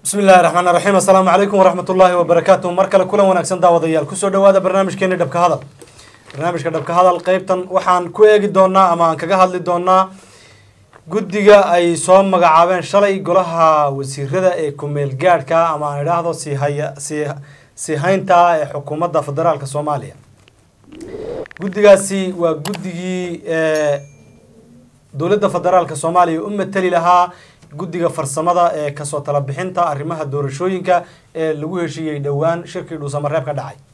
bismi illahi raxmaan raxiim assalaamu calaykum waraxmat ullaahi wabarakaatuh mar kale kulan wanaagsan daawadayaal kusoo dhawaada barnaamijkeeni dhabka hadal barnaamijka dhabka hadal qeybtan waxaan ku eegi doonaa ama aan kaga hadli doonaa guddiga ay soo magacaabeen shalay golaha wasiirada ee kumeel gaadhka ama aan idhaahdo sihaya si sii haynta ee xukuumadda federaalka soomaaliya guddigaasi waa guddigii dowladda federaalka soomaaliya u mateli lahaa guddiga farsamada ee kasoo tala bixinta arrimaha doorashooyinka ee lagu heshiiyey dhowaan shirkii dhuusamareeb ka dhacay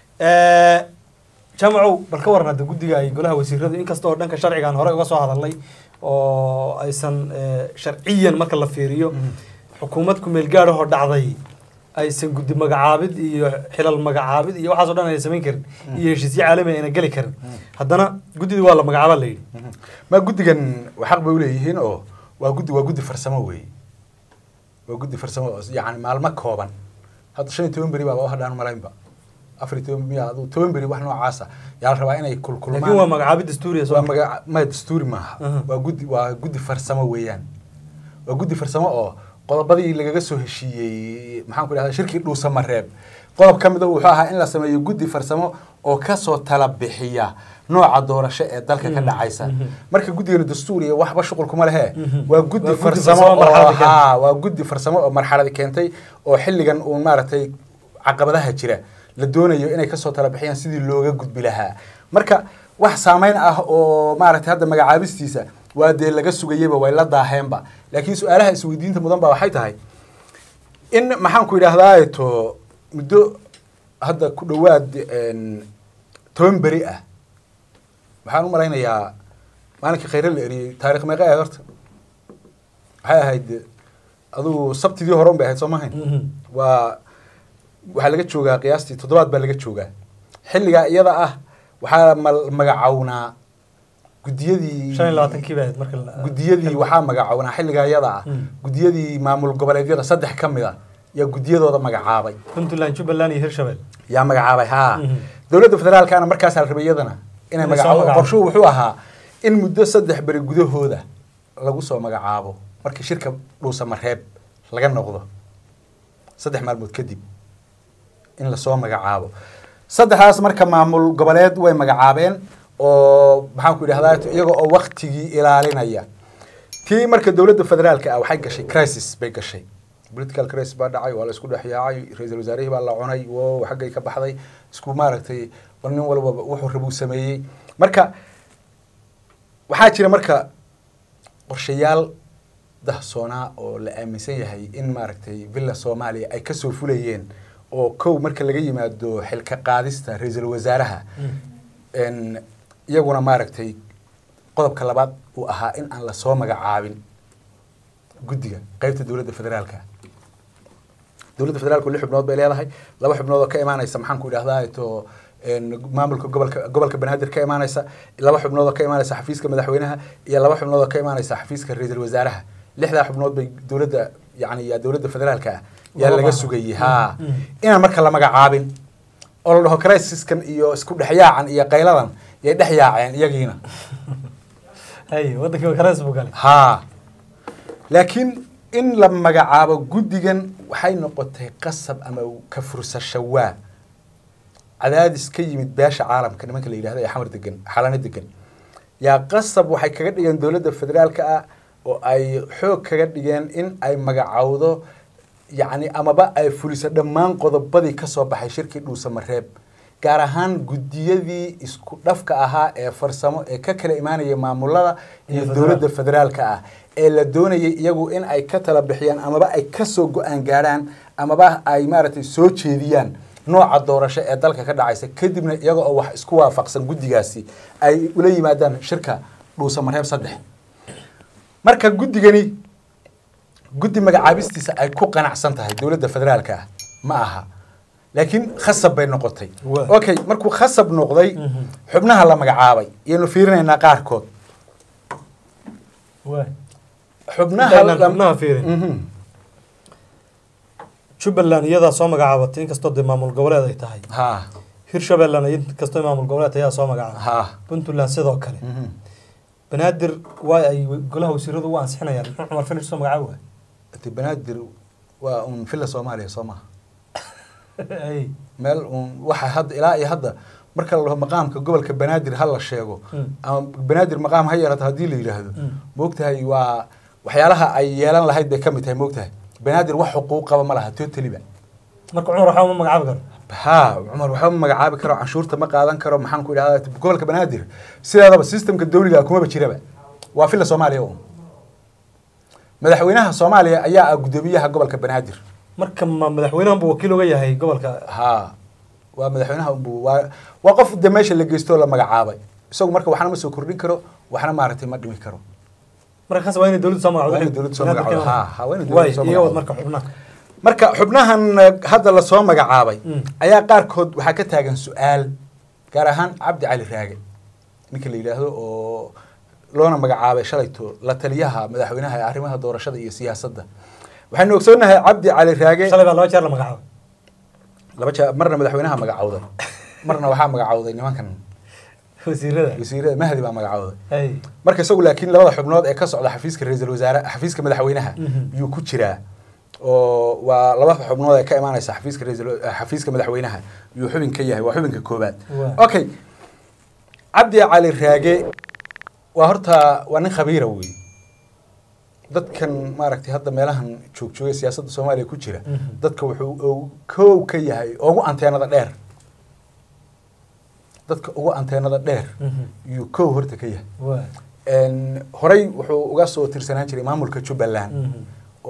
jamacow bal ka waran hadda guddiga ay golaha wasiiradu inkasta oo dhanka sharcigaan hore uga soo hadalnay oo aysan sharciyan marka la fiiriyo xukuumad kumeel gaadhahoo dhacday aysan guddi magacaabid iyo xilal magacaabid iyo waxaas o dhan ayna samayn karin iyo heshiisyo caalami ayna geli karin haddana guddida waa la magacaaba la yidhi ma guddigan xaq bay uleeyihiin oo waa guddi waa guddi farsamo wey waa guddi farsamo oo yani maalmo kooban hadda shan iyo toban beri baaba hadhaan malaynba afar iyo toban miya adu toban beri wax noocaasa yaa la rabaa inay kulkulmaan laakiin waa magacaabid dastuuriya waa maga ma dastuuri maaha waa guddi waa guddi farsamo weeyaan waa guddi farsamo oo qodobadii lagaga soo heshiiyey maxaan ku idhahda shirkii dhuusamareeb qodob ka mid a wuxuu ahaa in la sameeyo guddi farsamo oo kasoo tala bixiya nooca doorasho ee dalka ka dhacaysa marka guddigana dastuuriya waxba shuqul kuma lehe waa guddi farsamo oo ha waa guddi farsamo oo marxaladi keentay oo xilligan uun maaragtay caqabadaha jira la doonayo inay kasoo tala bixiyaan sidii looga gudbi lahaa marka wax saameyn ah oo maaragtay hadda magacaabistiisa waa dee laga sugayeyba way la daaheenba laakiin su-aalaha isweydiinta mudan ba waxay tahay in maxaan ku idhahdaa to muddo hadda ku dhowaad toban beri ah waxaan u malaynayaa maalinkii khayre la eriyey taarikh meeqa ahayd horta waxay ahayd adugu sabtidii hore un bay ahayd soo mahayn waa waxaa laga joogaa qiyaastii toddobaad baa laga joogaa xilligaa iyada ah waxaa ma magacawnaa gudiyadii shan iyo labaatankii bay ahayd marka gudiyadii waxaa magacawnaa xilligaa iyada ah gudiyadii maamul goboleedyada saddex ka mid a yaa gudiyadooda magacaabay puntland jubbaland iyo hirshabelle yaa magacaabay haa dowladda federaalkana markaasaa la rabay iyadana inay magacaabo qorshuhu wuxuu ahaa in muddo saddex beri gudahooda lagu soo magacaabo markii shirka dhuusamareeb laga noqdo saddex maalmood kadib in lasoo magacaabo saddexdaas marka maamul goboleed way magacaabeen oo maxaan ku idhahdaa iyaga oo waktigii ilaalinaya tii marka dowladda federaalka ah waxay gashay crisis bay gashay political crisis baa dhacay waa la isku dhex yaacay ra-iisul wasaarihii baa la cunay wo xaggay ka baxday isku maaragtay nin walba wuxuu rabuu sameeyey marka waxaa jira marka qorshayaal dahsoonaa oo la aaminsan yahay in maaragtay villa soomaaliya ay kasoo fulayeen oo kow marka laga yimaado xilka qaadista ra-iisul wasaaraha iyaguna maaragtay qodobka labaad uu ahaa in aan lasoo magacaabin guddiga qeybta dowladda federaalka dowladda federaalku lix xubnood bay leedahay laba xubnood oo ka imaanaysa maxaan ku idhahdaa to maamulka gobolka gobolka banaadir ka imaanaysa laba xubnood oo ka imaanaysa xafiiska madaxweynaha iyo laba xubnood oo ka imaanaysa xafiiska ra-iisul wasaaraha lixdaa xubnood bay dowladda yani dowladda federaalka ah yaa laga sugayay ha inaan marka la magacaabin oo la dhaho crisiskan iyo isku dhexyaacan iyo qayladan yay dhex yaaceen iyagiina hay wadankii kares buu galay ha laakiin in la magacaabo guddigan waxay noqotay qasab ama ka fursasho waa cadaadis ka yimid beesha caalamka nimanka la yidhahda ee xamar degan xalano degan yaa qasab waxay kaga dhigeen dowladda federaalka ah oo ay xoog kaga dhigeen in ay magacowdo yacni amaba ay fuliso dhammaan qodobadii kasoo baxay shirkii dhuusamareeb gaar ahaan guddiyadii isku dhafka ahaa ee farsamo ee ka kala imaanaya maamulada iyo dowladda federaalka ah ee la doonayay iyagu in ay ka tala bixiyaan amaba ay kasoo go-aan gaadhaan amaba ay maaragtay soo jeediyaan nooca doorasho ee dalka ka dhacaysa kadibna iyaga oo wax isku waafaqsan guddigaasi ay ula yimaadaan shirka dhuusamareeb saddex marka guddigani guddi magacaabistiisa ay ku qanacsan tahay dowladda federaalka ah ma aha laakiin khasab bay noqotay okay markuu khasab noqday xubnaha la magacaabay iyaynu fiirinaynaa qaarkood xubnaha fiirin jubbaland iyadaa soo magacaabatay inkastoo dee maamul goboleed ay tahay ha hirshabellena inkastoo maamul goboleed ayaa soo magacaabay ha puntland sidoo kale banaadir waa ay golaha wasiiradu u ansixinayaan muxuu cumar finish soo magacaabi waay de banaadir waa un villa soomaaliya soo maha Ay. meel un waxa hadda ilaa iyo hadda marka la dhaho maqaamka gobolka banaadir ha la sheego Mm. ama banaadir maqaam ha yeelato haddii la yidhaahdo Mm. moogtahay waa waxyaalaha ay yeelan lahayd bay ka mid tahay moogtahay banaadir wax xuquuq qaba ma laha totaliba marka cumar waxaa uma magacaabi karo ha cumar waxba ma magacaabi karo canshuurta ma qaadan karo maxaan ku idhahdaa gobolka banaadir sideedaba systemka dawliga kumaba jiraba waa villa soomaaliya un madaxweynaha soomaaliya ayaa ah guddoomiyaha gobolka banaadir marka ma madaxweynahan buu wakiil uga yahay gobolka ha waa madaxweynaha unbu waa waa qof de meesha la geysto oo la magacaabay isagu marka waxna ma soo kordhin karo waxna maaragtay ma dhimi karo marka kaas waa inay dowladdu soo magacdo Waa inay dowladdu soo magacdo, ha, ha, waa inay dowladdu waay soo iga wad magacdo. marka xubnaha marka xubnahan eh, hadda lasoo magacaabay Mm. ayaa qaarkood waxaa ka taagan su-aal gaar ahaan cabdi cali raage ninka la yidhaahdo oo loona magacaabay shalayto la taliyaha madaxweynaha ee arrimaha doorashada iyo siyaasadda waxaynu ogsoonnahay cabdi cali raage shalay baa laba jeer la magacaabay laba jeer marna madaxweynaha magacawday marna waxaa magacawday nimankan wasiirada wasiirada mahdi baa magacawday ay marka isagu laakiin labada xubnood ee ka socda xafiiska ra-iisul wasaare xafiiska madaxweynaha Mhm. yuu ku jiraa oo waa laba xubnood ee ka imaanaysa xafiiska ra'iisul xafiiska madaxweynaha yuu xubin ka yahay waa xubinka koobaad Waa. okay cabdi cali raage waa horta waa nin khabiira wey dadkan maaragtay hadda meelahan joogjoogay siyaasadda soomaaliya ku jira Mhm. dadka wuxuu uu kow ka yahay ugu anteenada dheer dadka ugu anteenada dheer Mhm. yuu kow horta ka yahay waa Een, horey wuxuu uga soo tirsanaan jiray maamulka jubbaland Mhm.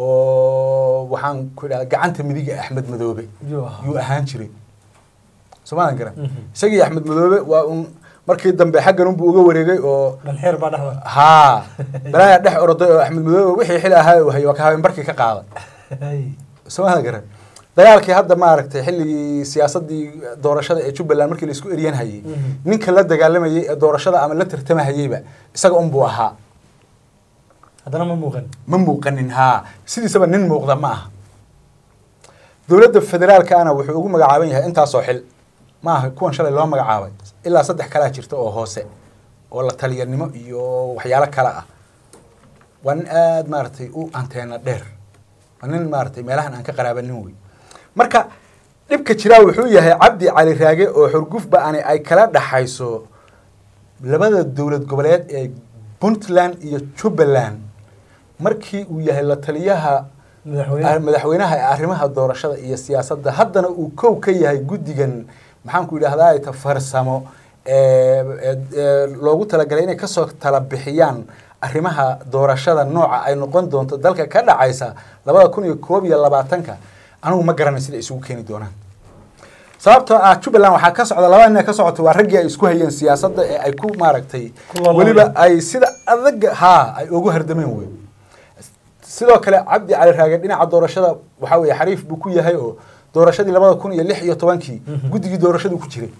oo waxaan ku idhahda gacanta midiga axmed madoobe Yuu ahaa. yuu ahaan jiray soomaadan garan Mhm. isagii axmed madoobe waa un markii dambe xaggan unbuu uga wareegay oo dhalxeer baa dhexda haa balaayaa dhex oroday oo axmed madoobe wixii xil ahaa uu hayay waa ka habeen barkii ka qaaday ay soomaadan garan dagaalkii hadda maaragtay xilligii siyaasadii doorashada ee jubbaland markii la isku eryan hayay Mhm. ninka la dagaalamayay ee doorashada ama la tartamahayeyba isaga unbuu ahaa haddana ma muuqan ma muuqanin haa sidiisaba nin muuqda ma aha dowladda federaalkaana wuxuu ugu magacaaban yahay intaasoo xil ma aha kuwan shalay loo magacaabay ilaa saddex kalaa jirta oo hoose oo la taliyanimo iyo waxyaalo kale ah waa nin aada maaragtay u anteena dheer waa nin maaragtay meelahan aan ka qaraabanin wey marka dhibka jiraa wuxuu yahay cabdi cali raage oo xurgufba ani ay kala dhaxayso labada dowlad goboleed ee puntland iyo jubbaland markii uu yahay la taliyaha madaxweyne madaxweynaha ee arrimaha doorashada iyo siyaasadda haddana uu kow ka yahay guddigan maxaanku idhahdaa ta farsamo ee ee- ee loogu talagalay inay kasoo tala bixiyaan arrimaha doorashada nooca ay noqon doonto dalka ka dhacaysa labada kun iyo koob iyo labaatanka anigu ma garanay sida isugu keeni doonaan sababtoo ah jubbaland waxaa ka socda laba nin ee ka socota waa raggii ay isku hayeen siyaasadda ee ay ku maaragtay Ku loolameen. weliba ay sida adag haa ay ugu hardameen wey sidoo kale cabdi cali raage dhinaca doorashada waxaa weeye xariif buu ku yahay oo doorashadii labada kun iyo lix iyo tobankii Mhm. guddigii doorashadu ku jiray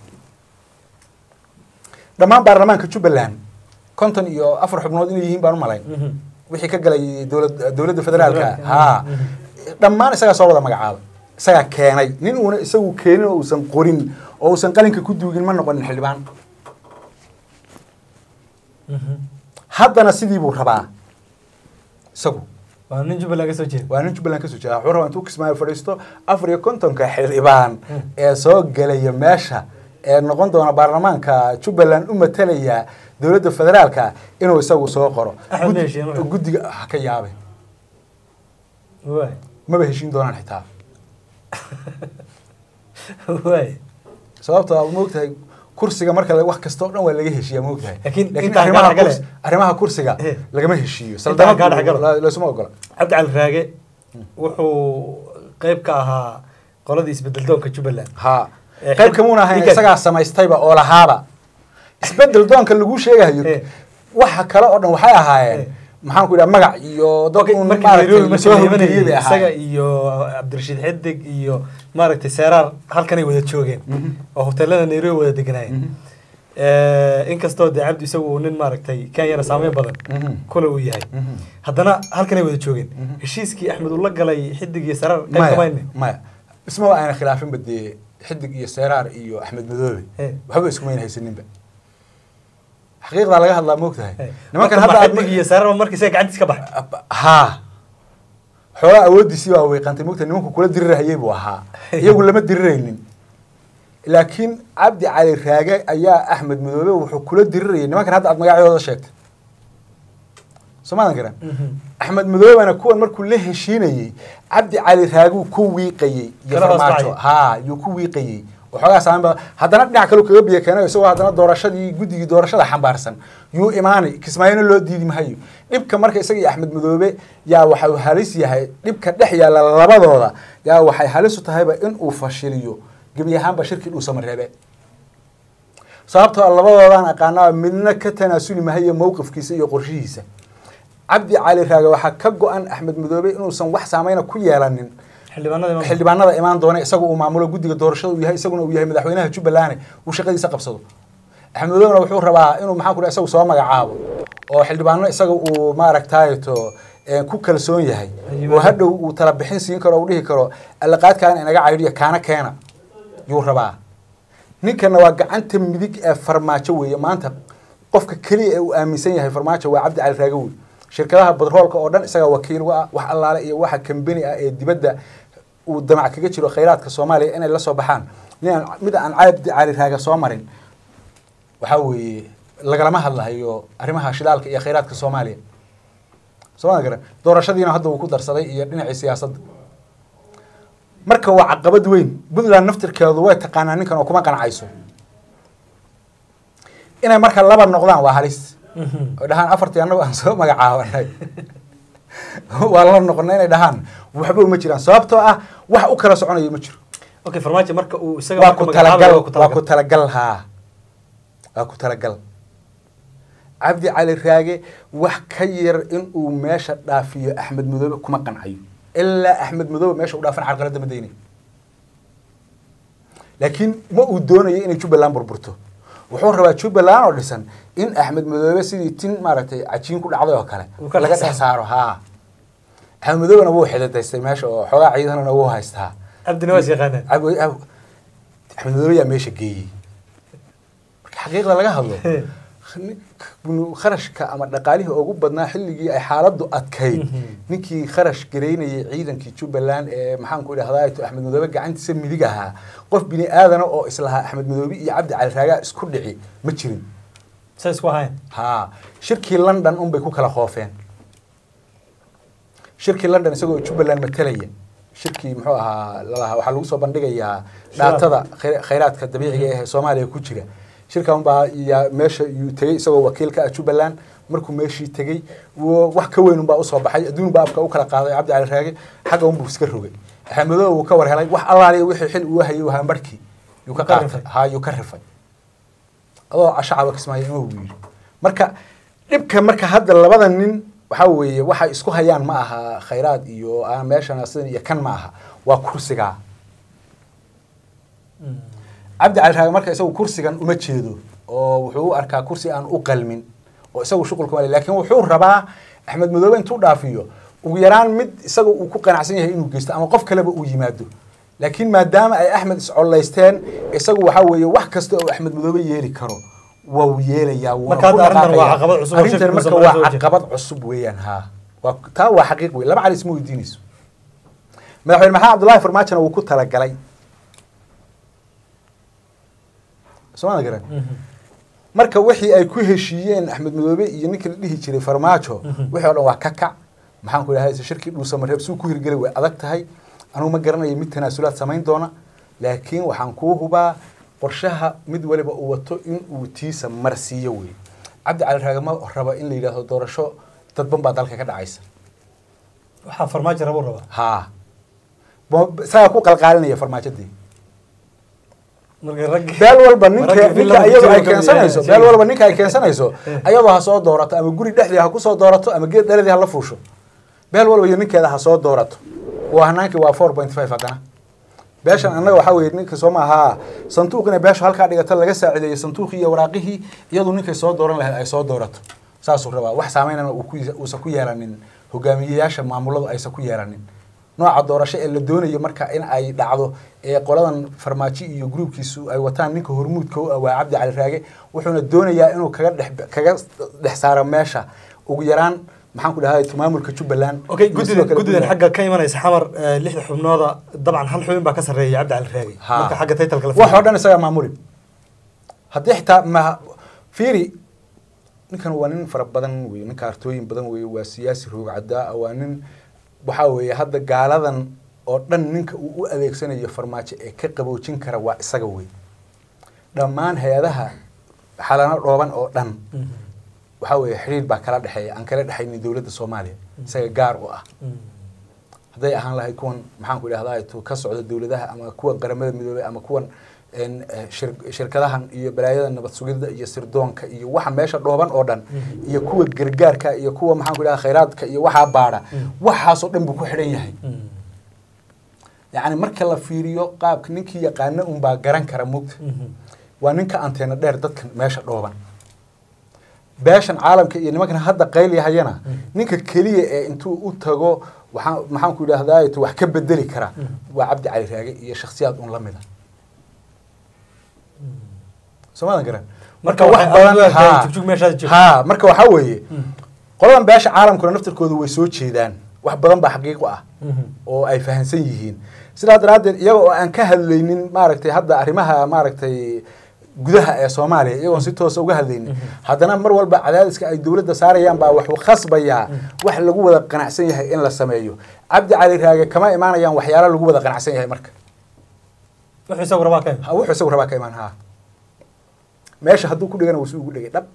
dhammaan baarlamaanka jubbaland konton iyo afar xubnood inay yihiin baan u malayn Mhm. wixii ka galay dowlad dowladda federaalka Federaalka, haa mhm. dhammaan isagaa soo wada magacaabay isagaa keenay nin uuna isagu keenin oo uusan qorin oo uusan qalinka ku duugin ma noqonin xildhibaan Mhm. haddana sidii buu rabaa isagu waa nin jubbaland ka soo jeeda waa nin jubbaland kasoo jeeda wuxuu rabaa intuu kismaayo fadhiisto afar iyo kontonka xildhibaan Hmm. ee soo gelaya meesha ee noqon doona baarlamaanka jubbaland u matalaya dowladda federaalka inuu isagu soo qoro Axmed Guddi- ma heshiiyeen marka? guddiga ha ka yaabay waay maba heshiin doonaan xitaa waay sababtoo ah moogtahay kursiga marka la- wax kasta oo dhan waa laga heshiiyaa moogtahay Laakiin laakiin intaan arrimaha kaa dhexgale. kurs- arrimaha kursiga Eh. lagama heshiiyo Intaan kaa saldanadu dhexgalo. la- laysuma ogola cabdi cali raage wuxuu qeyb ka ahaa qoladii isbedeldoonka jubbaland haa Eh, qayb kamuuna ahayn ninkan- isagaa samaystayba oo lahaaba isbedel doonka lagu sheegayo Eh. waxa kale oo dhan waxay ahaayeen Eh. maxaan ku idhaha magac iyo dad Okay, uun markii maaragtay Nairobi lasoo markii la hawlgeliyey bay imanayay, isaga ahaayeen iyo cabdirashiid xidig iyo maaragtay seeraar halkanay wada joogeen Mhm. oo hoteelada nairobi wada deganaayeen Mhm. inkastoo dee cabdi isagu uu nin maaragtay kenyana saameyn badan Mhm. kule uu yahay Mhm. haddana halkanay wada joogeen Mhm. heshiiskii axmed uu la galay xidig iyo seeraar qayb maya kamayne maya ismaba ayna khilaafinba dee xidig iyo seeraar iyo axmed madoobe Eh. waxba iskumayna haysaninba xaqiiqdaa laga hadlaa moogtahay nimankan hadda hadda aad xidig iyo seeraar markii isaga gacantiis ka baxay haa xoogaa awooddiisii baa weeqantay mogta nimanku kula dirirahayay buu ahaa iyagu lama diriraynin laakiin cabdi cali raage ayaa axmed madoobe wuxuu kula dirirayay nimankan hadda aad magacyadooda sheegtay soomaadan garan axmed madoobena kuwan markuu la heshiinayey cabdi cali raaguu ku wiiqayey iyo Kala hoos farmaajo dhacay. ha yuu ku wiiqayey waxoogaa saameyn badan haddana dhinac kale kaga biyo keenay isagoo haddana doorashadii guddigii doorashada xambaarsan yuu imaanay kismaayona loo diidi mahayo dhibka marka isaga iyo axmed madoobe yaa waxau halis yahay dhibka dhex yaalla labadooda yaa waxay halis u tahayba in uu fashiliyo gebi ahaanba shirkii dhuusamareebe sababtoo ah labadoodaan aqaanaa midna ka tanaasuli mahayo mowqifkiisa iyo qorshihiisa cabdi cali raage waxaa ka go-an axmed madoobe inuusan wax saameyna ku yeelanin xildhibaanada imaamka. xildhibaanada imaan doona isaga uu maamulo guddiga doorashada uu yahay isaguna uu yahay madaxweynaha jubbaland uu shaqadiisa qabsado axmed madoobena wuxuu rabaa inuu maxaan ku dhahay isagu soo magacaabo oo xildhibaano isaga uu maaragtayto eh, ku kalsoon yahay oo hadhow uu tala bixin siin karo uu dhihi karo allaqaadkaana inaga caydhiya kaana keena yuu rabaa ninkana waa gacanta midig ee farmaajo weeye maanta qofka keliya ee uu aaminsan yahay farmaajo waa cabdi cali raage wey shirkadaha badroolka oo dhan isaga wakiil u ah wax allaale iyo waxa kambeni ah ee dibadda uu damac kaga jiro khayraadka soomaaliya inay la soo baxaan nin aan mid aan cabdi cali raage soo marin waxaa weeye lagalama hadlahayo arrimaha shidaalka iyo khayraadka soomaaliya sooma garan doorashadiina hadda uu ku darsaday iyo dhinacii siyaasadda marka waa caqabad weyn puntland naftirkeedu way taqaanaa ninkan oo kuma qancayso inay marka laba noqdaan waa halis Mhm. oy dhahaan afartii annagu aan soo magacaabanay waa la noqonay inay dhahaan waxba uma jiraan sababtoo ah wax u kala soconayo ma jiro okay farmaajo marka uu isaga waa marka ku magacaabay, talagal waa ku talagal haa waa ku talagal cabdi cali raage wax ka yar in uu meesha dhaafiyo axmed madoobe kuma qancayo ilaa axmed madoobe meesha u dhaafan carqaladda ma daynayo laakiin ma uu doonayo inay jubbaland burburto wuxuu rabaa jubbaland oo dhisan in axmed madoobe sidii tin maaragtay cajiin ku dhacday oo kale Uu ka laga dhex dhex saaro haa axmed madoobena wuu xidadaystay meesha oo xoogaa ciidanana wuu haystaa cabdina waa is yaqaanaan Ab- ab- axmed madoobe yaa meesha geeyey marka xaqiiqda laga hadlo nin- kharashka ama dhaqaalihii ugu badnaa xilligii ay xaaladdu adkayd Mhm. ninkii kharash garaynayay ciidankii jubbaland ee maxaan ku idhahdaa axmed madoobe gacantiisa midig ahaa qof bini aadana oo islahaa axmed madoobe iyo cabdi cali raagaa isku dhici ma jirin say isku ahayn haa shirkii london unbay ku kala khoofeen shirkii london isagoo jubbaland matalaya shirkii muxuu ahaa lalahaa waxaa lagu soo bandhigayaa dhaatada khayra- khayraadka dabiiciga ee soomaaliya ku jira shirkan baa yaa meesha yuu tegey isagoo wakiil ka ah jubbaland markuu meeshii tegey wo- wax ka weyn unbaa usoo baxay adduun baa afka u kala qaaday cabdi cali raage xagga unbuu iska rogay axmedoobe wuu ka war helay wax allaaliya wixii xil uu hayay wahaa markii yuu ka Ka qaatay rifay. haa yuu ka rifay adoo shacaba kismaayo ima buu yidhi marka dhibka marka hadda labada nin waxaa weeye waxay isku hayaan ma aha khayraad iyo ah, meeshan sidan iyo kan ma aha waa kursigaa cabdi cali raage marka isagu kursigan uma jeedo oo wuxuu u arkaa kursi aan u qalmin oo isagu shuqulka male laakiin wuxuu rabaa axmed madoobe intuu dhaafiyo ugu yaraan mid isaga uu ku qanacsan yahay inuu geysto ama qof kaleba uu yimaado laakiin maadaama ay axmed iscollaysteen isagu waxaa weeye wax kasta oo axmed madoobe yeeli karo waa uu yeelayaa wuuna Marka hadda ku arrintan waa dhaqaaqayaa. caqabad cusub oo arrintan shirka marka Muuse waa Marawe soo jeeda. caqabad cusub weeyaan haa waa taa waa xaqiiq wey laba cali isma weydiinayso madaxweyne maxamed cabdullaahi farmaajona wuu ku talagalay sooma garan marka wixii ay ku heshiiyeen axmed madoobe iyo ninkii la dhihi jiray farmaajo wixii oo dhan waa ka kac maxaan ku idhahda shirkii dhuusamareeb suu ku hirgelay way adag tahay anugu ma garanayo mid tanaasulaad samayn doona laakiin waxaan kuu hubaa qorshaha mid waliba uu wato in uu tiisa marsiiyo wey cabdi cali raage ma rabo in la yidhaahdo doorasho dadban baa dalka ka dhacaysa waxaa farmaajo rabuu rabaa haa Bo- isagaa ku qalqaalinaya farmaajadii marka rag beel walba ninka Maragga ninka villa iyadu ay Mutirka keensanayso iyo- beel walba ninka ay keensanayso ayadoo ha soo doorato ama guri dhexdii ha ku soo doorato ama geed dhaladii ha la fuusho beel walba iyo ninkeeda ha soo doorato waa hanaankii waa four point five haddana beeshan annaga waxaa weeye ninka soo maaha sanduuq inay beeshu halkaa dhigato laga saacideeyo sanduuqii iyo waraaqihii iyadu ninkay soo dooran lahayd ay soo doorato saasuu rabaa wax saameynana uu ku- uusan ku yeelanin hogaamiyeyaasha maamuladu aysan ku yeelanin nooca doorasho ee la doonayo marka in ay dhacdo ee qoladan farmaajo iyo gruubkiisu ay wataan ninka hormuudka u ah waa cabdi cali raage wuxuuna doonayaa inuu kaga dhex kaga dhex saaro meesha ugu yaraan maxaan ku dhahay maamulka jubbaland okay iyo sidoo guddidan kale guddidan Puntland. xagga ka imanaysa xamar eh, lixda xubnooda dabcan hal xubin baa ka sarreeya cabdi cali raagi Ha. marka xagga taytalka la wax oo dhan isagaa maamuli haddii xitaa ma fiiri ninkan waa nin fara badan wey nin kaartooyin badan wey waa siyaasi roogcadaa ah waa nin waxaa weeye hadda gaaladan oo dhan ninka uu u adeegsanayo farmaajo ee ka qaboojin kara waa isaga wey dhammaan hay-adaha xalano dhooban oo dhan Mhm. waxaa weeye xiriir baa kala dhexeeya aan kala dhexaynin dowladda soomaaliya isaga gaar u ah Mhm. hadday ahaan lahayd kuwan maxaan ku idhahdaa tu ka socda dowladaha ama kuwan qaramada midoobay ama kuwan een, eh, shir- shirkadahan iyo balaayada nabad sugidda iyo sirdoonka iyo waxa meesha dhooban oo dhan iyo kuwa gargaarka iyo kuwa maxaan ku idhahdaa khayraadka iyo waxaa baadha waxaasoo dhan buu ku xidhan yahay Mhm. yacni marka la fiiriyo qaabka ninkii yaqaana unbaa garan kara mugta Mhm. waa ninka anteena dheer dadkan meesha dhooban beeshan caalamka iyo nimankan hadda qaylyahayana ninka keliya ee intuu u tago waxaa maxaan ku idhahdaa wax ka bedeli kara waa cabdi cali raage iyo shakhsiyaad un la mida soomaadan garan marka wax badan haa. jugjug meeshaad joogto haa marka waxaa weeye qoladan beesha caalamkuna naftarkooda way soo jeedaan wax badan baa xaqiiqo ah Mhm. oo ay fahamsan yihiin sidaa daraaddeed iyaga oo aan ka hadlaynin maaragtay hadda arrimaha maaragtay gudaha ee soomaaliya iyagoon si toosa uga hadlaynin haddana mar walba cadaadiska ay dowladda saarayaan baa waxuu khasbayaa wax lagu wada qanacsan yahay in la sameeyo cabdi cali raage kama imaanayaan waxyaalo lagu wada qanacsan yahay marka wuxuu isagu rabaa ka Ha, wuxuu isagu rabaa ka imaan haa meesha hadduu ku dhigana wuu si ugu dhigay dhab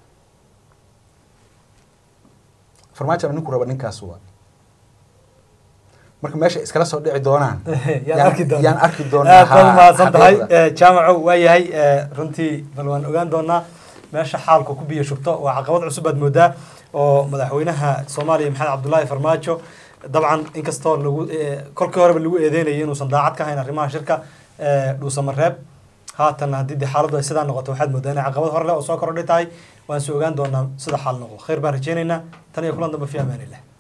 farmaajona ninku raba ninkaas waa marka meesha iskala soo dhici doonaan yaan arki doonaa yaan arki doonaa aad baad haa, mahadsan tahay xaqiiqda. Eh, jaamaco waa yahay eh, runtii bal waan ogaan doonaa meesha xaalku ku biyo shubto waa caqabad cusub aad moodaa oo madaxweynaha soomaaliya maxamed cabdulaahi farmaajo dabcan inkastoo lagu eh, kolkii horeba lagu eedeynayay inuusan daacad ka hayn arrimaha shirka eh, dhuusamareeb haatan haddii dee xaaladdu ay sidaa noqoto waxaad moodaa inay caqabad hore leh oo soo kordhay tahay waan se ogaan doonaa sida xaal noqdo khayr baan rajeynaynaa tan iyo kulan dambe fi amaanillah